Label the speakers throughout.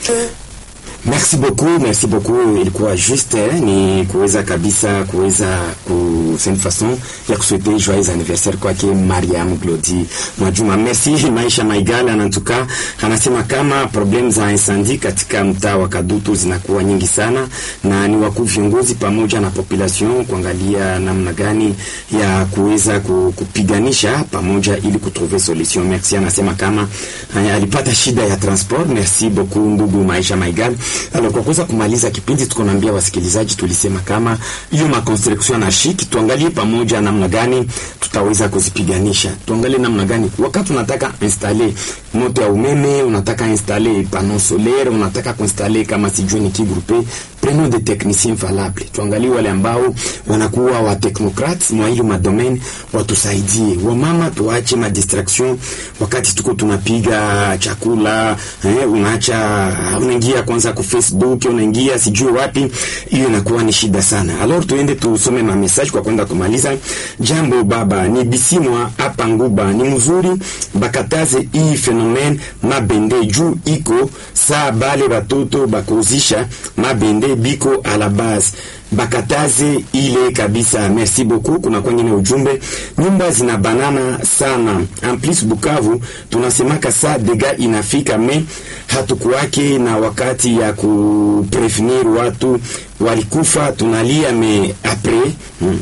Speaker 1: Merci beaucoup, merci beaucoup. Ilikuwa juste eh, ni kuweza kabisa kuweza ku c'est une façon ya kusouhaiter joyeux anniversaire kwake Mariam Glodi Mwajuma. Merci Maisha Maigala anatuka anasema kama problem za incendie katika mtaa wa Kadutu zinakuwa nyingi sana, na ni wakuu viongozi pamoja na population kuangalia namna gani ya kuweza ku- kupiganisha pamoja ili kutrouver solution. Merci anasema kama haya, alipata shida ya transport. Merci beaucoup ndugu Maisha Maigala. Alors, kwa kuweza kumaliza kipindi, tuko naambia wasikilizaji, tulisema kama hiyo ma construction na shiki, tuangalie pamoja namna gani tutaweza kuzipiganisha, tuangalie namna gani wakati unataka installer moto ya umeme, unataka installer panneau solaire, unataka kuinstaller kama sijui ni kigrupe, prenons des techniciens valables, tuangalie wale ambao wanakuwa wa technocrates mwa hilo madomaine, watusaidie. Wamama tuache ma distraction wakati tuko tunapiga chakula eh, unaacha unaingia kwanza ku Facebook, unaingia sijui wapi, hiyo inakuwa ni shida sana. Alors tuende tusome ma message kwa kwenda kumaliza. Jambo baba, ni bisimwa hapa Nguba, ni mzuri bakataze hii phenomene mabende juu iko saa bale batoto bakuzisha mabende biko a la base bakataze ile kabisa. Merci beaucoup. Kuna kwengine ujumbe, nyumba zina banana sana. En plus Bukavu tunasemaka saa dega inafika me hatukuwake na wakati ya kuprevenir watu walikufa, tunalia me apres hmm.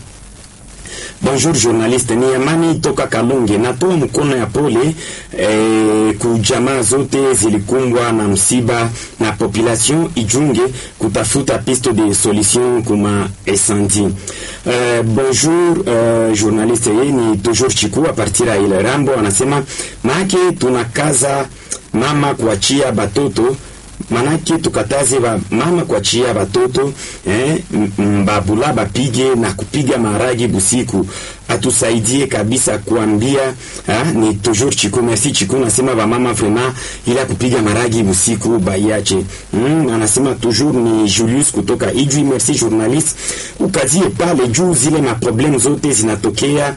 Speaker 1: Bonjour journaliste, ni Amani toka Kalunge. Natoa mkono ya pole eh, kujamaa zote zilikumbwa na msiba na population ijunge kutafuta piste de solution kuma incendie. Eh, bonjour eh, journaliste, yeye ni toujours Chiku a partir ya ile Rambo anasema maake tunakaza mama kuachia batoto manake tukataze ba mama kuachia batoto eh, m- mbabula bapige na kupiga maragi busiku, atusaidie kabisa kuambia ha, ni toujours Chiku. Merci Chiku, nasema ba mama vraiment ila kupiga maragi busiku baiache. Mm, anasema toujours ni Julius kutoka Ijwi. Merci journaliste, ukazie pale juu zile maproblème zote zinatokea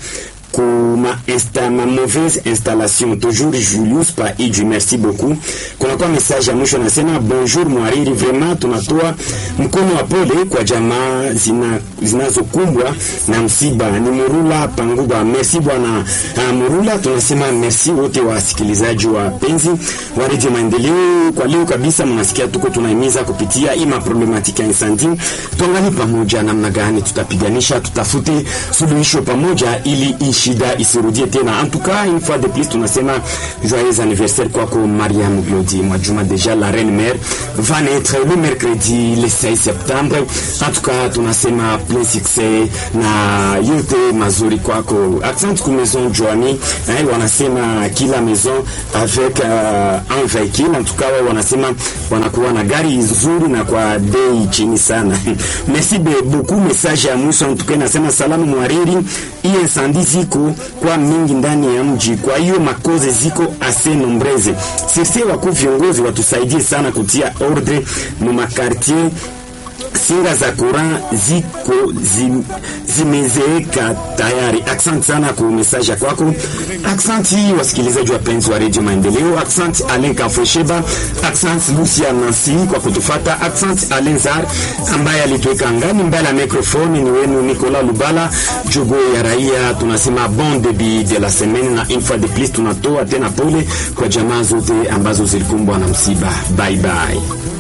Speaker 1: kuma insta, ma mauvaise installation toujours Julius pa Iju, merci beaucoup. Kuna kwa message ya mwisho nasema bonjour mwariri, vraiment tunatoa mkono wa pole kwa jamaa zina zinazokumbwa na msiba. Ni Murula Panguba, merci bwana uh, Murula. Tunasema merci wote wasikilizaji wa penzi wa Radio Maendeleo. Kwa leo kabisa, mnasikia tuko tunahimiza kupitia hii maproblematika ya incendie, tuangalie pamoja namna gani tutapiganisha, tutafute suluhisho pamoja ili hii shida isirudie tena. En tout cas, une fois de plus tunasema joyeux anniversaire kwako Mariam Glodi Mwajuma. Déjà la reine mère va naître le mercredi le 16 septembre. En tout cas, tunasema plein succès na yote mazuri kwako. Accent ku maison Joani, eh, wanasema kila maison avec uh, un véhicule. En tout cas, wao wanasema wanakuwa na gari nzuri na kwa bei chini sana. Merci be- beaucoup. Message ya mwisho en tout cas nasema salamu mwariri, hii incendie ziko kwa mingi ndani ya mji, kwa hiyo makoze ziko ase nombreze. Sisi wakuu viongozi watusaidie sana kutia ordre mu makartier singa za courant ziko zim, zimezeeka tayari. Asante sana kwa message ya kwako. Asante wasikilizaji wapenzi wa Radio Maendeleo. Asante Alain Kafwesheba. Asante Lucia Nancy kwa kutufata. Asante Alain Zar ambaye alituweka angani mbele ya microphone. Ni wenu Nicolas Lubala, jogo ya raia. Tunasema bon début de la semaine, na une fois de plus tunatoa tena pole kwa jamaa zote ambazo zilikumbwa na msiba. Bye bye.